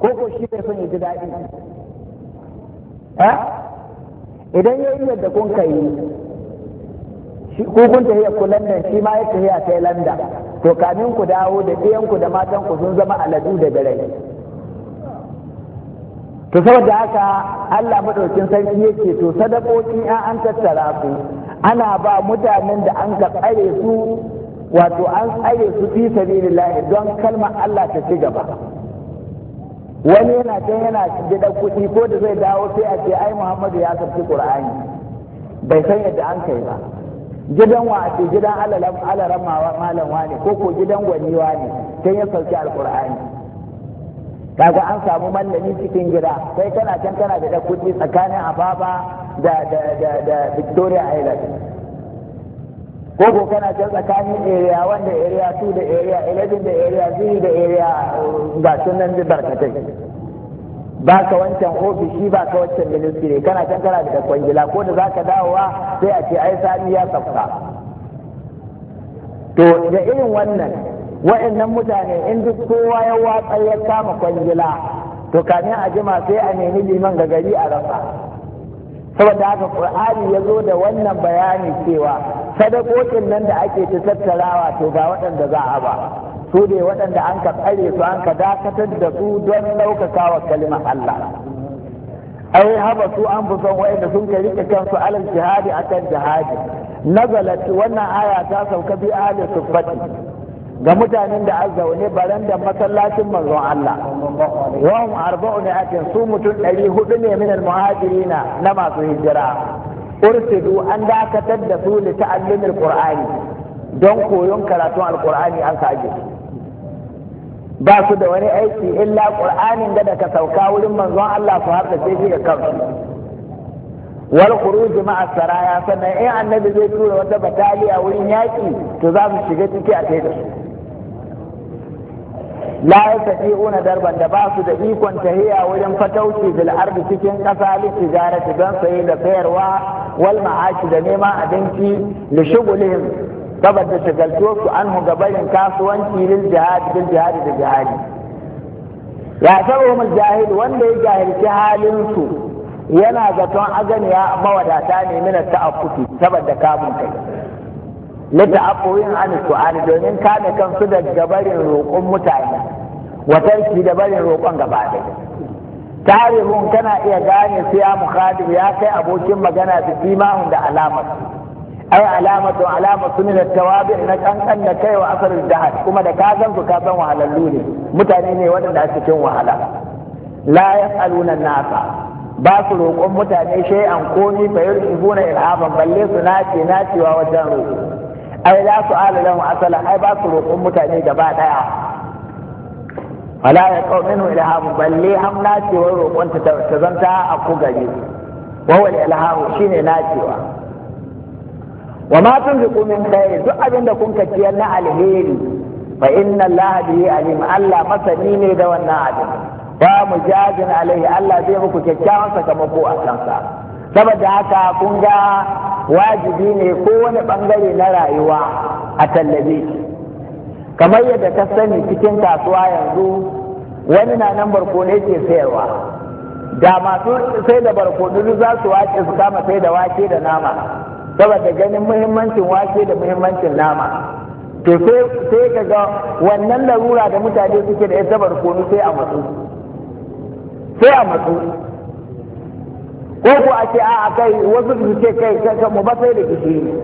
ko ko shi bai son ya ji daɗi idan ya yi yadda kun kai shi ko kun tafiya ku London shi ma ya tafiya sai London to kamin ku dawo da ɗiyanku da matan ku sun zama aladu da dare to saboda haka Allah madaukin sarki yake to sadakoki an an tattara su ana ba mutanen da an ka tsare su wato an tsare su fi sabilillah don kalmar Allah ta ci gaba wani yana can yana da kuɗi ko da zai dawo sai a ce ai Muhammadu ya karɓi Qur'ani bai san yadda an kai ba gidan wa ce gidan alaran malam ne ko ko gidan gwaniwa ne sai ya sauki alqur'ani kaga an samu mallami cikin gida sai kana can kana da kuɗi tsakanin ababa da da da da victoria island ko ko kana can tsakanin area wanda area 2 da area 11 da area 0 da area ga sunan da barkatai ba ka wancan ofishi ba ka wancan ministry kana can kana da kwangila ko da zaka dawowa sai a ce ai sani ya tsafta to da irin wannan wa'annan mutane in duk kowa ya watsa ya kama kwangila to kamin a jima sai a nemi liman ga gari a rasa saboda haka qur'ani ya zo da wannan bayani cewa sadakokin nan da ake ta tattarawa to ga waɗanda za a ba su ne waɗanda an ka tsare su an ka dakatar da su don ɗaukaka wa kalimar Allah ai haba su an fi son wa'anda sun ka rike kansu alal jihadi akan jihadi nazalat wannan aya ta sauka bi ahli suffati ga mutanen da an zaune baran da masallacin manzon Allah wa hum arba'u atin su mutum ɗari hudu ne min muhajirina na masu hijira ursidu an dakatar da su li ta'allimil qur'ani don koyon karatun alqur'ani an ka aje ba su da wani aiki illa qur'anin da ka sauka wurin manzon Allah su har da sai ga kansu wal khuruj ma'a saraya sannan in annabi zai tura wata bataliya wurin yaki to za su shiga ciki a kai da su la yastati'una darban da ba su da ikon tahiya wurin fatauci bil ardi cikin kasa li tijarati don saye da sayarwa wal ma'ashi da neman abinci li shugulihim saboda shagaltuwar su anhu gabarin kasuwanci lil jihad bil jihad da jihadi ya sabu jahil wanda ya jahilci halin su yana zaton aganiya mawadata ne min ta'affufi saboda kamun kai lita afuwin an su'ani domin kame kansu da gabarin roƙon mutane watarki da barin roƙon gaba ɗaya tarihun kana iya gane su ya mukhadib ya kai abokin magana da simahun da alamar ai alamatu alamatu min tawabi na kankan da kai wa asar jahad kuma da ka san su ka san wahalallu ne mutane ne waɗanda a cikin wahala la yasaluna nasa ba su roƙon mutane shay'an komi fa yurshibuna ilhaban balle su nace nacewa wajen roƙo ai la su ala lahu asala ai ba su roƙon mutane gaba daya wala ya qaw minhu ilhamu balle ham nacewa roƙon ta ta zanta a ku gare wa wal ilhamu shine nacewa wa ma tunfiqu min khair duk abin da kun ciyar na alheri fa inna allaha bihi alim Allah masani ne da wannan abin ba mujazin alaihi Allah zai muku kyakkyawan sakamako a kansa saboda haka kun ga wajibi ne kowane bangare na rayuwa a tallabe kamar yadda ka sani cikin kasuwa yanzu wani na nan barkono ke sayarwa da masu sai da barkono za su wace su kama sai da wake da nama saboda ganin muhimmancin wake da muhimmancin nama to sai ka ga wannan larura da mutane suke da ita barkono sai a matsu sai a matsu ko ko a ce a kai wasu su ce kai kai mu ba sai da gishiri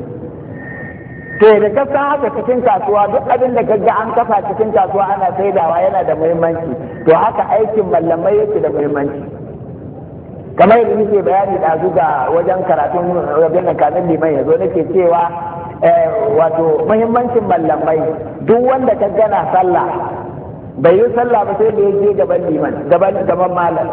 to da ka san haka cikin kasuwa duk abin da kaga an kafa cikin kasuwa ana saidawa yana da muhimmanci to haka aikin mallamai yake da muhimmanci kamar yadda nake bayani da ga wajen karatun rabin da kamin liman ya zo nake cewa wato muhimmancin mallamai duk wanda ka gana sallah bai yi sallah ba sai da ya je gaban liman gaban gaban malam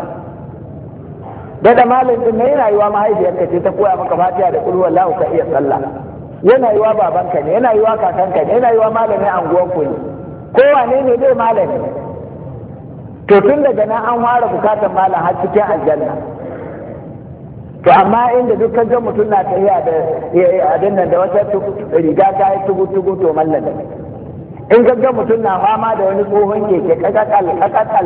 da da malam din ne yana yiwa mahaifiyarka ce ta koya maka fatiha da kulhu wallahu ka iya sallah yana yiwa babanka ne yana yiwa kakanka ne yana yiwa malamin anguwan ku ne kowane ne dai malami to tun daga nan an fara bukatar malam har cikin aljanna to amma inda duk ga mutum na tafiya da abin nan da wata riga ta yi tugu tugu to mallam in ga mutum na fama da wani tsohon keke kakakal kakakal